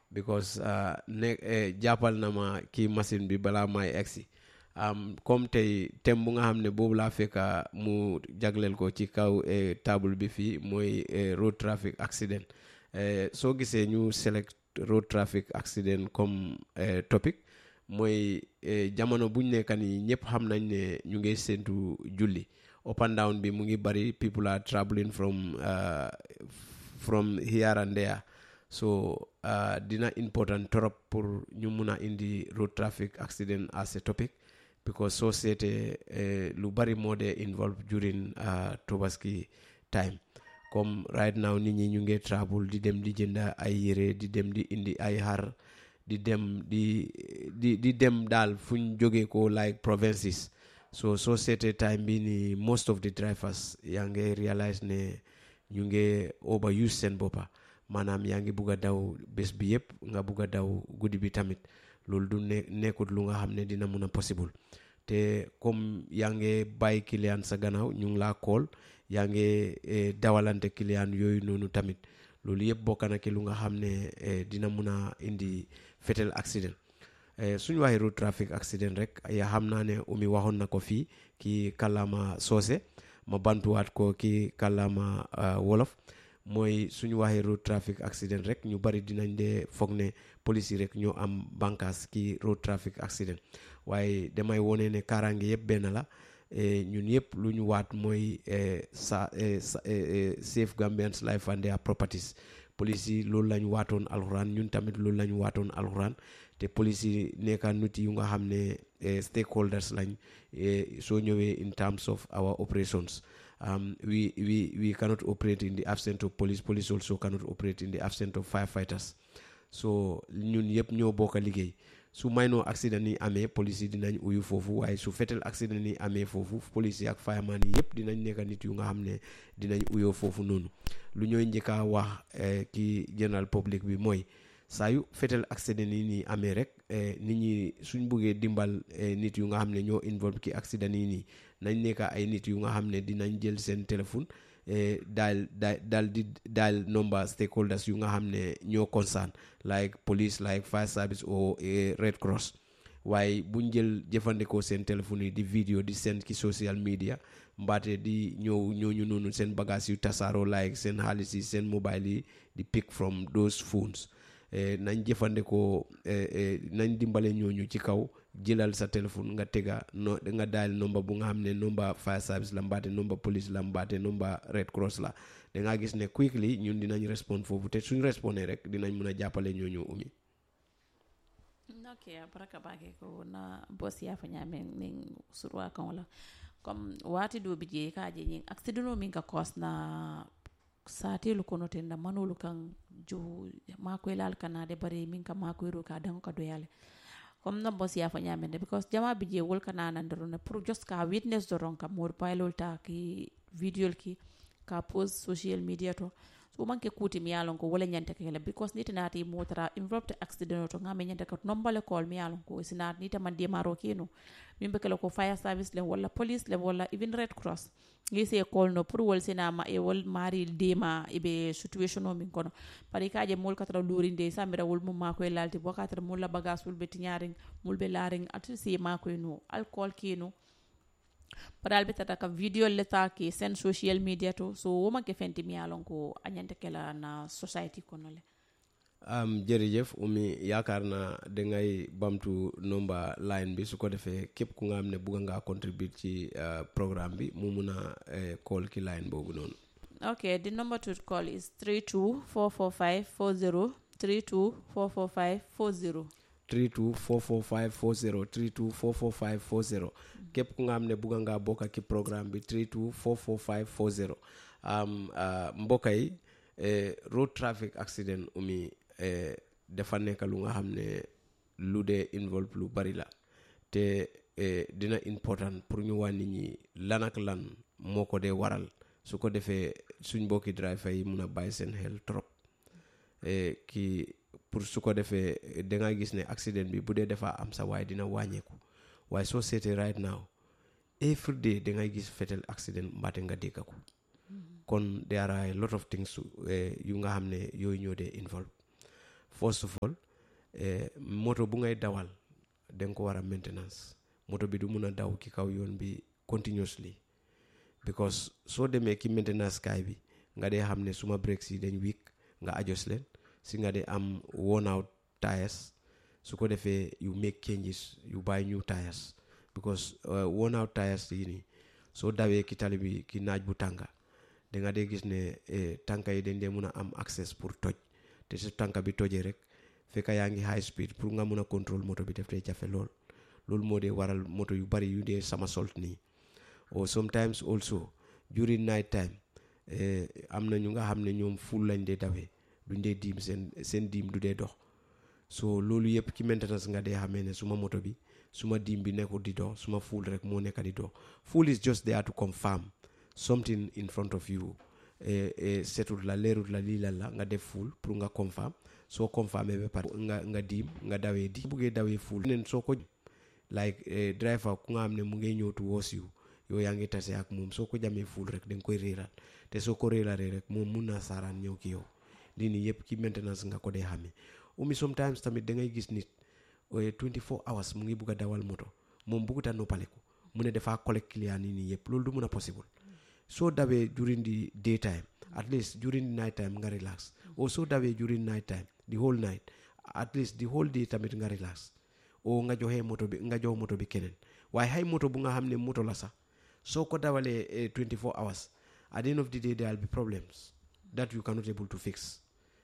because ne jàppal na ma kii machine bi balaa may egsi comme tey thème bu nga xam ne boobu laa fekka mu jagleel ko ci kaw table bi fii mooy road traffic accident soo gisee ñu select road traffic accident comme topic mooy jamono buñ nekka nii ñëpp xam nañ ne ñu ngi séntu julli up and down bi mu ngi bari people are traveling from from here and there so dina important trop pour ñu mun a indi road traffic accident as a topic because soo seetee lu bari moo dee involve during tobaski time comme right now nit ñi ñu ngi travel di dem di jënda ay yére di dem di indi ay xar di dem di di di dem daal fu ñu jógee ko like provinces so soo seetee time bi ni most of the drivers yaa ngi realize ne ñu ngi overuse seen boppa maanaam yaa ngi bugg a daw bés bi yëpp nga bugg a daw guddi bi tamit loolu du ne nekkut lu nga xam ne dina mun a possible te comme yaa ngi bàyyi client sa gannaaw ñu ngi laa kool yaa ngi dawalante client yooyu noonu tamit loolu yëpp bokk na ki lu nga xam ne dina mun a indi fatal accident suñu waxee road traffic accident rek yaa xam naa ne umi waxoon na ko fii ki kàllaama soose ma bantuwaat ko ki kàllaama wolof mooy suñu waxee road traffic accident rek ñu bari dinañ dee foog ne police yi rek ñoo am bànkaas ki road traffic accident waaye damay wone ne kaaraange yëpp benn la ñun yëpp lu ñu waat mooy sa safe Gambians life and their properties police yi loolu lañ waatoon alxuraan ñun tamit loolu lañ waatoon alxuraan te police yi nekka nit yu nga xam ne stakeholders lañ soo ñëwee in terms of our operations um, we, we, we cannot operate in the absence of police police also cannot operate in the absence of firefighters so ñun yëpp ñoo bokk a liggéey su maynoo accident yi amee police yi dinañ uyu foofu waaye su fetel accident yi amee foofu police yi ak fireman yi yëpp dinañ nekk nit yu nga xam ne dinañ uyoo foofu noonu lu ñooy njëkka wax ki general public bi mooy saa yu fetel accident yi nii amee rek nit ñi suñ buggee dimbal nit yu nga xam ne ñoo involve ki accident yi nii nañ nekk ay nit yu nga xam ne dinañ jël seen téléphone daal daal daal di daal number stakeholders yu nga xam ne ñoo concern like police like fire service or red cross waaye buñ jël jëfandikoo seen téléphone yi di vidéo di seen ci social media mbaate di ñëw ñooñu noonu seen bagage yu tasaaroo like seen xaalis yi seen mobile yi di pick from those phones nañ jëfandikoo nañ dimbale ñooñu ci kaw jëlal sa téléphone nga tega no nga daal nomba bu nga xam ne nomba fire service la mbaate nomba police la mbaate nomba red cross la da ngaa gis ne quickly ñun dinañ respond foofu te suñ respondé rek dinañ mun a jàppale ñooñu umi ok baraka bake ko na boss yafa ñamen nin surwa kan wala comme wati do bije kaje ñin accident min ka cause na satelu kono ten da manolu kan jo makoy lal kanade bare min ka makoy ro ka dan ka doyale comme no boss yafa ñamende because jama bije wol kana nan dorone pour just ka witness doron ka mor paylol ta ki video ki ka post social media to so manke kuti mi yalon ko wala nyante kele because nita nati motara involved accident to ngame nyante ko nombale call mi yalon ko sinat nita man maro keno min be ko fire service le wala police le wala even red cross ngi se call no pour wol sina ma e wol mari dema e be situation o min kono pari kaje mol katra lurinde samira wol mum ma ko e lalti bo katra mol la bagage wol be tiñaring mol be laring ati si ma ko no alcool keno paral be tata ka video le ta ki sen social media to so woma ke fenti mi alon ko anyante kala na society kono le um, jërëjëf umi yaakaar na dangay bamtu nomba line bi su ko defee képp ku nga xam ne bugga ngaa contribute ci uh, programme bi mu mun a uh, call ki line boobu noonu okay the number to call is 3244540 3244540 3244540 3244540 képp ku nga xam ne bugga ngaa bokk ci programme bi 3244540 um, uh, mbokka yi eh, road traffic accident umi eh, dafa nekk lu nga xam ne lu dee involve lu bari la te eh, dina important pour ñu waa nit ñi lan ak lan moo ko dee waral su ko defee suñ mbokki driver yi mun a bàyyi seen xel trop eh, ki pour su ko defee da nga gis ne accident bi bu dee dafa am sa waaye dina wàññeeku waaye soo seetee right now every day da ngay gis fetel accident mbaate nga dégg ko kon there are a lot of things yu nga xam ne yooyu ñoo dee involve first of all eh, moto bu ngay dawal da nga ko war a maintenance moto bi du mun a daw ki kaw yoon bi continuously because soo demee ki maintenance kaay bi nga dee xam ne suma brakes yi dañ weak nga adjust leen si nga dee am worn out tires su ko defee you make changes you buy new tires because uh, worn out tires yi nii soo dawee ki tali bi ki naaj bu tànga da nga dee gis ne eh, tànka yi dañ dee mun a am access pour toj te su tànka bi tojee rek fekk yaa ngi high speed pour nga mun a contrôle moto bi def dee jafe lool loolu moo dee waral moto yu bari yu dee sama solt nii or sometimes also during night time eh, am na ñu nga xam ne ñoom full lañ dee dawee duñ dee diim seen seen diim du dee dox so loolu yëpp ci maintenance nga dee xamee ne suma moto bi suma diim bi nekkul di dox suma full rek moo nekk di dox full is just there to confirm something in front of you eh, eh, setut la leerut la lii la la nga def full pour nga confirm soo confirmé ba pare nga nga diim nga dawee di buggee dawee full neen soo ko like eh, driver ku nga xam ne mu ngay ñëw towards you yow yaa ngi tase ak moom soo ko jamee full rek da nga koy réeral te soo ko réeralee rek moom mun naa saaraan ñëw ki yow lii nii yëpp ci maintenance nga ko dee xamee umi sometimes tamit da ngay gis nit 24 hours mu ngi bugg a dawal moto moom buggut a noppaleku mu ne dafaa collect client yi nii yëpp loolu du mun a possible soo dawee during the daytime at least during the night time nga relax o soo dawee during night time the whole night at least the whole day tamit nga relax o nga joxee moto bi nga jox moto bi keneen waaye xay moto bu nga xam ne moto la sax soo ko dawalee 24 hours at the end of the day there will be problems that you cannot able to fix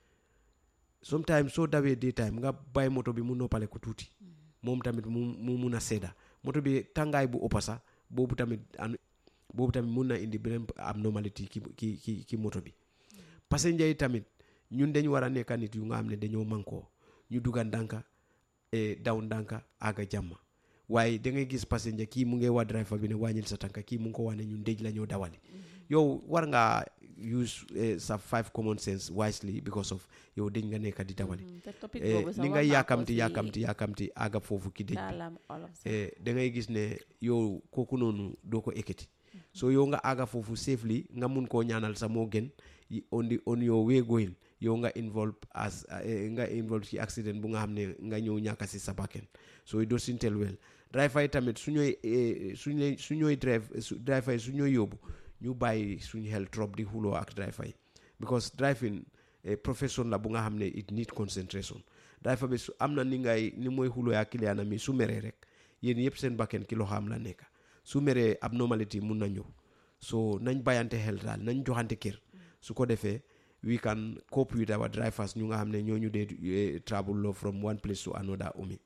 sometimes soo dawee daytime nga bàyyi moto bi mu noppale ko tuuti moom tamit mu mu mun a sedda moto bi tàngaay bu ëppa sax boobu tamit an boobu tamit mun na indi beneen abnormality ki ki ki ki moto bi passenger yi tamit ñun dañ war a nekk nit yu nga xam ne dañoo mankoo ñu dugga ndànka daw ndànka àgga jàmm waaye da ngay gis passenger kii mu ngi waa driver bi ne wàññil sa tànka kii mu ngi ko wax ne ñun déj la ñoo dawali yow war ngaa use sa five common sense wisely because of yow dañ nga nekk di dawali ni nga yaakamti yaakamti yaakamti àgga foofu ki déj bi da ngay gis ne yow kooku noonu doo ko ekkati so yow nga àgga foofu safely nga mun koo ñaanal sa moo gën on the on your way going yow nga involve as nga involve ci accident bu nga xam ne nga ñëw ñàkk si sa bakken so it doesn't tell well driver yi tamit su ñooy su ñooy su ñooy drive driver yi su ñooy yóbbu ñu bàyyi suñu xel trop di xuloo ak driver yi because driving profession la bu nga xam ne it need concentration driver bi su am na ni ngay ni mooy xuloo ak client mi su meree rek yéen yëpp seen bakken ki loo xam la nekk su meree abnormality mun na ñëw so nañ bàyyante xel daal nañ joxante kër su ko defee we can cope with our drivers ñu nga xam ne ñooñu dee travel from one place to another umi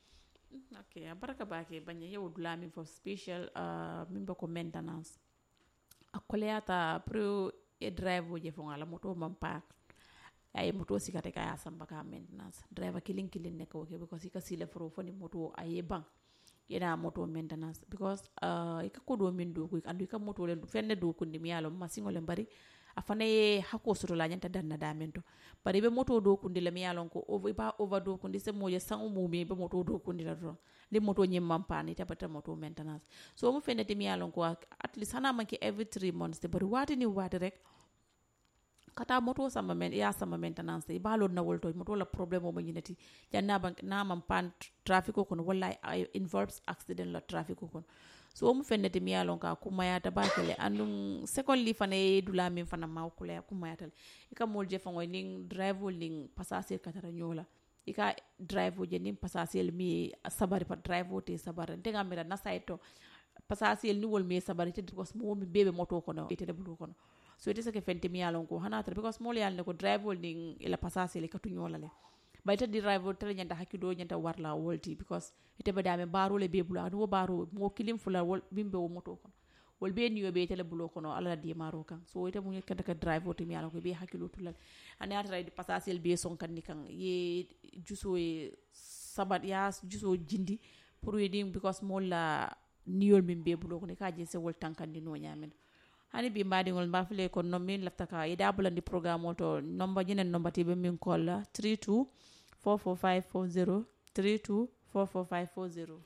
ok baraka bake baña yewo dula min fo special uh, min bako maintenance a koleyata pro e drive o je fo ngala moto man park ay moto sikate ka ya samba ka maintenance driver killing killing ne ko ke because ika sile fro fo ni moto aye bang yena moto maintenance because uh, ika kodo min do ko andu ika moto le fenne do kundi mi yalo masingo le bari afana ye hako soto la nyanta danna damen to bari be moto do kundi le mi yalon ko over ba over do kundi se moje sangu mumi be moto do kundi la do le moto nyem mampani tabata moto maintenance so mu fenne te mi yalon ko at least hana manki every 3 months te bari wati ni wati rek kata moto sama men ya sama maintenance e balon na wolto moto la problème o mo nyinati janna ban na man pan traffic ko walla involves accident la traffic ko so mu fennete mi yalon ka kumayata bakele andum secondly fana ye dula min fana ma kula kumayatal ika mol je fango ning drive ning passager katara nyola ika drive je ning passager mi sabari pa drive te sabari ntenga mira na saito passager ni wol mi sabari te because mo mi bebe moto kono ite de bulu kono so ite sake fente mi yalon ko hanata because mol yalne ko drive ning ila passager le katu nyola le bayta di drive tere nyanta hakkido nyanta warla wolti because ite be dame baro le be bulu adu wo baro mo kilim fula wol bimbe wo moto kono wol be niyo be tele bulo kono ala di maro kan so ite mu kanta ka drive woto mi ala ko be hakkilo tulal ane ata di pasasel be son kan kan ye juso e sabat ya juso jindi pour ye dim because mo la niyol min be bulo kono ka je se wol tankandi no nyamen hani bi mbaɗigol mbafile ko non min lafta ka e dabulandi programme o to nomba ñinen nombatiɓe min kolla 32 44540 32 44540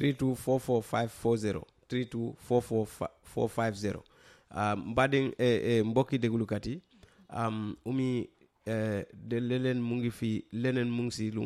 3244540 3244550 um, mbaɗen e, e mbokki déglukat yi um, umi de leneen mu ngi fi leneen mu ngi si lu nga